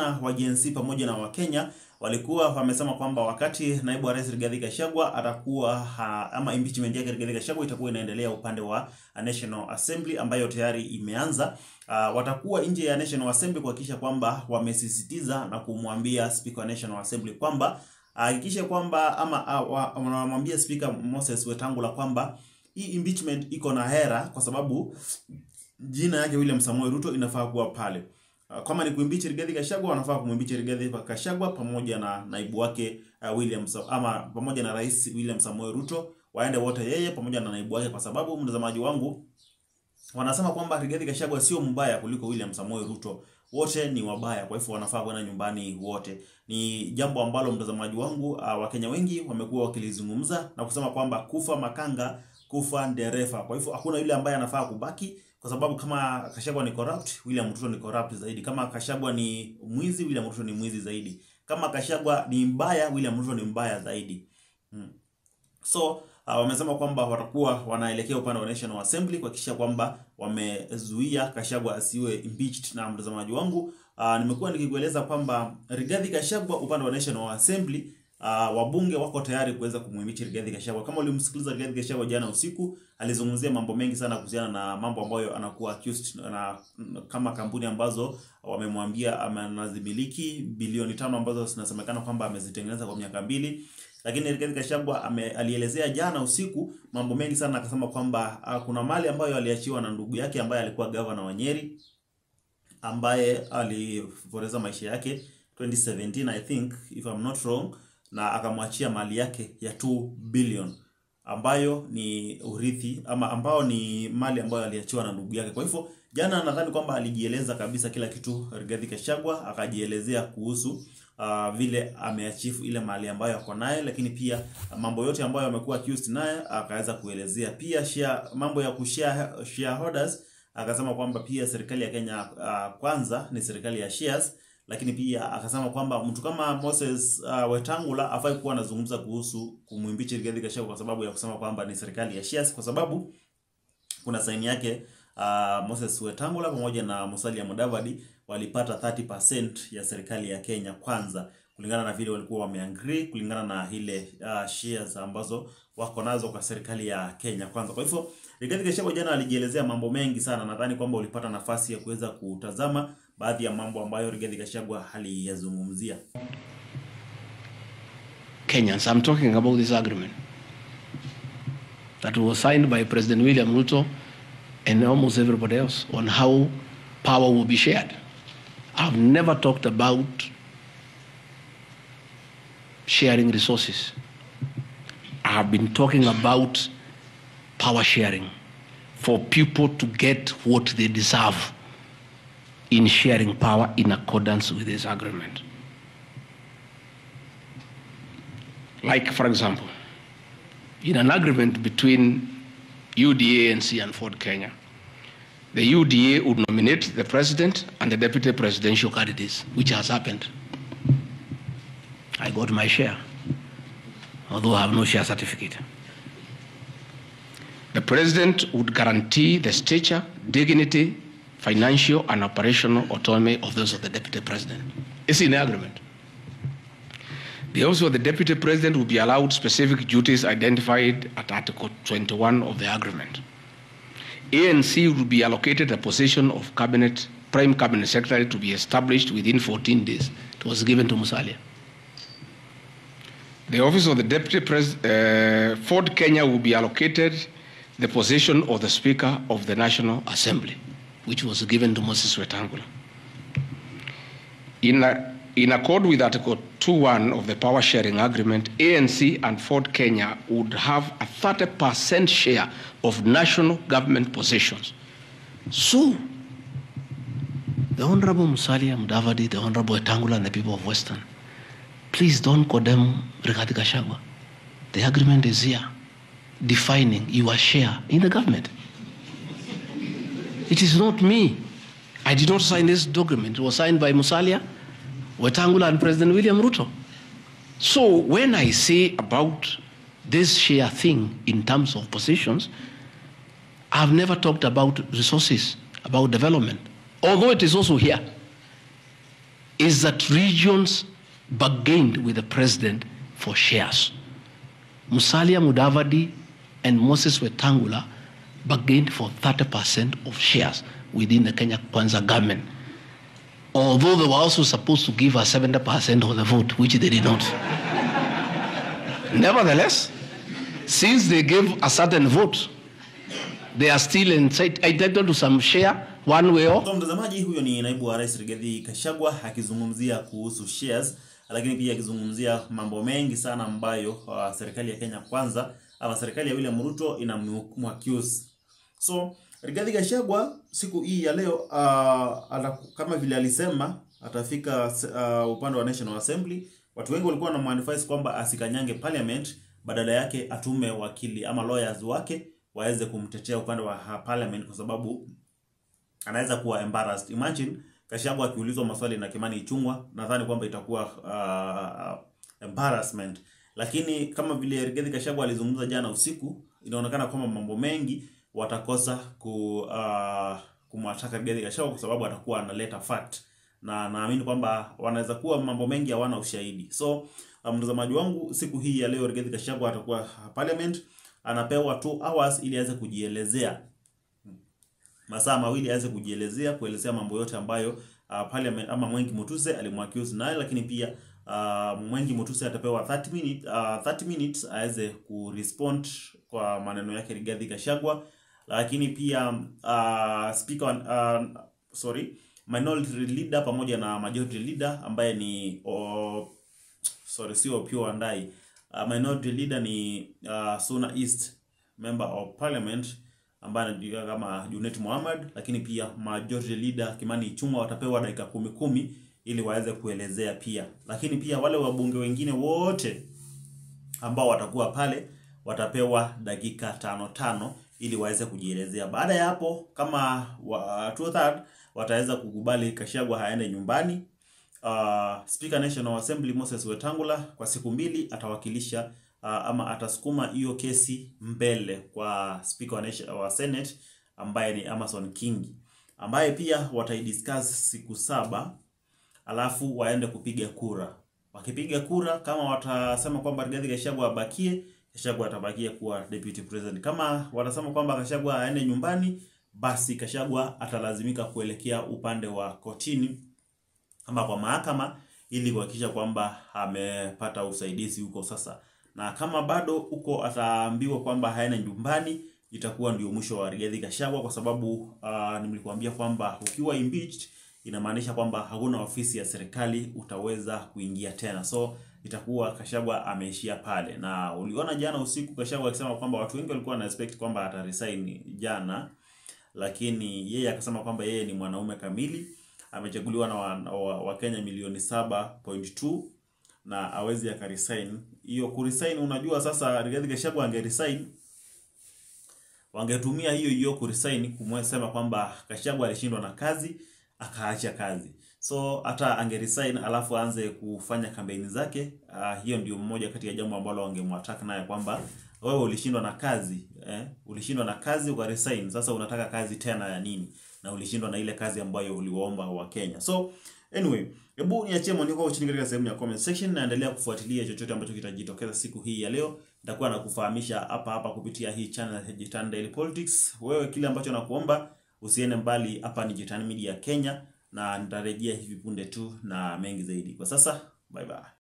vijana wa Gen Z pamoja na Wakenya walikuwa wamesema kwamba wakati naibu wa rais Rigathi Gachagua atakuwa ha, ama impeachment yake Rigathi Gachagua itakuwa inaendelea upande wa National Assembly ambayo tayari imeanza. Uh, watakuwa nje ya National Assembly kuhakikisha kwamba wamesisitiza na kumwambia Speaker wa National Assembly kwamba hakikishe uh, kwamba ama uh, wanamwambia Speaker Moses Wetangula kwamba hii impeachment iko na hera kwa sababu jina yake William Samoei Ruto inafaa kuwa pale. Uh, kama ni kuimbichi Rigathi Gachagua wanafaa kumwimbichi Rigathi Gachagua pamoja na naibu wake uh, William Sa ama pamoja na Rais William Samoei Ruto waende wote yeye pamoja na naibu wake, kwa sababu mtazamaji wangu wanasema kwamba Rigathi Gachagua sio mbaya kuliko William Samoei Ruto, wote ni wabaya, kwa hivyo wanafaa kwenda nyumbani wote. Ni jambo ambalo mtazamaji wangu, uh, Wakenya wengi wamekuwa wakilizungumza na kusema kwamba kufa makanga kufa ndereva. Kwa hivyo hakuna yule ambaye anafaa kubaki kwa sababu kama Kashagwa ni corrupt, William Ruto ni corrupt zaidi. Kama Kashagwa ni mwizi, William Ruto ni mwizi zaidi. Kama Kashagwa ni mbaya, William Ruto ni mbaya zaidi. Hmm. So uh, wamesema kwamba watakuwa wanaelekea upande wa National Assembly kuhakikisha kwamba wamezuia Kashagwa asiwe impeached. Na mtazamaji wangu, uh, nimekuwa nikikueleza kwamba Rigathi Kashagwa upande wa National Assembly Uh, wabunge wako tayari kuweza kumwimiti Rigathi Gachagua. Kama ulimsikiliza Rigathi Gachagua jana usiku, alizungumzia mambo mengi sana kuhusiana na mambo ambayo anakuwa accused na kama kampuni ambazo wamemwambia anazimiliki bilioni tano ambazo zinasemekana kwamba amezitengeneza kwa miaka mbili. Lakini Rigathi Gachagua alielezea jana usiku mambo mengi sana, akasema kwamba uh, kuna mali ambayo aliachiwa na ndugu yake ambaye alikuwa gavana wa Nyeri ambaye alipoteza maisha yake 2017 I think if I'm not wrong na akamwachia mali yake ya 2 billion ambayo ni urithi ama ambao ni mali ambayo aliachiwa na ndugu yake. Kwa hivyo jana nadhani kwamba alijieleza kabisa kila kitu Rigathi Gachagua, akajielezea kuhusu uh, vile ameachieve ile mali ambayo ako naye, lakini pia mambo yote ambayo amekuwa accused naye akaweza kuelezea. Pia share, mambo ya kushare shareholders akasema kwamba pia serikali ya Kenya uh, kwanza ni serikali ya shares lakini pia akasema kwamba mtu kama Moses uh, Wetangula afai kuwa anazungumza kuhusu kumwimbichi Rigathi Gachagua kwa sababu ya kusema kwamba ni serikali ya shares, kwa sababu kuna saini yake uh, Moses Wetangula pamoja na Musalia Mudavadi walipata 30% ya serikali ya Kenya kwanza, kulingana na vile walikuwa wameagree, kulingana na ile uh, shares ambazo wako nazo kwa serikali ya Kenya kwanza. Kwa hivyo Rigathi Gachagua jana alijielezea mambo mengi sana, nadhani kwamba ulipata nafasi ya kuweza kutazama baadhi ya mambo ambayo Rigathi Gachagua aliyazungumzia. Kenyans, I'm talking about this agreement that was signed by President William Ruto and almost everybody else on how power will be shared. I've never talked about sharing resources. I've been talking about power sharing for people to get what they deserve in sharing power in accordance with this agreement. Like, for example, in an agreement between UDA, ANC, and Ford Kenya, the UDA would nominate the president and the deputy presidential candidates, which has happened. I got my share, although I have no share certificate. The president would guarantee the stature, dignity, financial, and operational autonomy of those of the deputy president. It's in the agreement. The office of the deputy president will be allowed specific duties identified at Article 21 of the agreement. ANC will be allocated a position of cabinet, prime cabinet secretary to be established within 14 days. It was given to Musalia. The office of the deputy president, uh, Ford Kenya will be allocated the position of the speaker of the National Assembly, which was given to Moses Wetangula. In a, in accord with Article 2.1 of the Power Sharing Agreement, ANC and Ford Kenya would have a 30% share of national government positions. So, the Honorable Musalia Mudavadi, the Honorable Etangula, and the people of Western, please don't condemn Rigathi Gachagua. The agreement is here, defining your share in the government. It is not me. I did not sign this document. It was signed by Musalia, Wetangula, and President William Ruto. So when I say about this share thing in terms of positions, I've never talked about resources, about development, although it is also here. is that regions bargained with the president for shares. Musalia Mudavadi and Moses Wetangula bargained for 30% of shares within the Kenya Kwanza government. Although they were also supposed to give us 70% of the vote, which they did not. Nevertheless, since they gave a certain vote, they are still entitled to some share one way or Kwa mtazamaji, huyo ni naibu wa rais Rigathi Gachagua akizungumzia kuhusu shares, lakini pia akizungumzia mambo mengi sana ambayo uh, serikali ya Kenya Kwanza ama serikali ya William Ruto inamwaccuse. So Rigathi Gachagua siku hii ya leo uh, ata, kama vile alisema atafika uh, upande wa National Assembly. Watu wengi walikuwa wanamwadvise kwamba asikanyange parliament, badala yake atume wakili ama lawyers wake waweze kumtetea upande wa uh, parliament kwa sababu anaweza kuwa embarrassed. Imagine Gachagua akiulizwa maswali na Kimani Ichung'wah, nadhani kwamba itakuwa uh, embarrassment. Lakini kama vile Rigathi Gachagua alizungumza jana usiku, inaonekana kwamba mambo mengi watakosa ku uh, kumwataka Rigathi Gachagua kwa sababu atakuwa analeta fact, na naamini kwamba wanaweza kuwa mambo mengi hawana ushahidi. So uh, mtazamaji wangu, siku hii ya leo Rigathi Gachagua atakuwa parliament, anapewa 2 hours ili aweze kujielezea masaa mawili aweze kujielezea kuelezea mambo yote ambayo uh, parliament ama Mwengi Mutuse alimwaccuse nayo, lakini pia uh, Mwengi Mutuse atapewa 30 minutes, uh, 30 minutes aweze kurespond kwa maneno yake Rigathi Gachagua, lakini pia uh, speaker uh, sorry minority leader pamoja na majority leader ambaye ni oh, sorry sio Opiyo Wandayi uh, minority leader ni uh, Suna East member of parliament ambaye anajulikana kama Junet Mohamed, lakini pia majority leader Kimani Ichung'wah watapewa dakika kumi kumi ili waweze kuelezea pia, lakini pia wale wabunge wengine wote ambao watakuwa pale watapewa dakika tano tano ili waweze kujielezea. Baada ya hapo, kama wa, two third wataweza kukubali Gachagua haende nyumbani, uh, Speaker National Assembly Moses Wetangula kwa siku mbili atawakilisha uh, ama atasukuma hiyo kesi mbele kwa speaker wa, nation, wa Senate ambaye ni Amason Kingi ambaye pia wataidiscuss siku saba, alafu waende kupiga kura. Wakipiga kura, kama watasema kwamba Rigathi Gachagua abakie, Gachagua atabakia kuwa deputy president. Kama watasema kwamba Gachagua aende nyumbani, basi Gachagua atalazimika kuelekea upande wa kotini ama kwa mahakama ili kuhakikisha kwamba amepata usaidizi huko sasa na kama bado huko ataambiwa kwamba haena nyumbani, itakuwa ndio mwisho wa Rigathi Gachagua, kwa sababu uh, nimekuambia kwamba ukiwa impeached inamaanisha kwamba hakuna ofisi ya serikali utaweza kuingia tena, so itakuwa Gachagua ameishia pale. Na uliona jana usiku Gachagua akisema kwamba watu wengi walikuwa na expect kwamba ataresign jana, lakini yeye akasema kwamba yeye ni mwanaume kamili, amechaguliwa na Wakenya wa, wa Kenya milioni 7.2 na awezi akaresign. Hiyo kuresign, unajua sasa Rigathi Gachagua angeresign, wangetumia hiyo hiyo kuresign kumsema kwamba Gachagua alishindwa na kazi akaacha kazi, so hata angeresign alafu aanze kufanya kampeni zake. Uh, hiyo ndio mmoja kati ya jambo ambalo wangemwataka naye kwamba wewe ulishindwa na kazi eh? Ulishindwa na kazi ukaresign, sasa unataka kazi tena ya nini? Na ulishindwa na ile kazi ambayo uliwaomba wa Kenya. So anyway, hebu niachie maoni yako chini katika sehemu ya comment section, na endelea kufuatilia chochote ambacho kitajitokeza siku hii ya leo. Nitakuwa nakufahamisha hapa hapa kupitia hii channel ya Jitan Daily Politics. Wewe kile ambacho nakuomba usiende mbali, hapa ni Jitan Media Kenya, na nitarejea hivi punde tu na mengi zaidi. Kwa sasa, bye bye.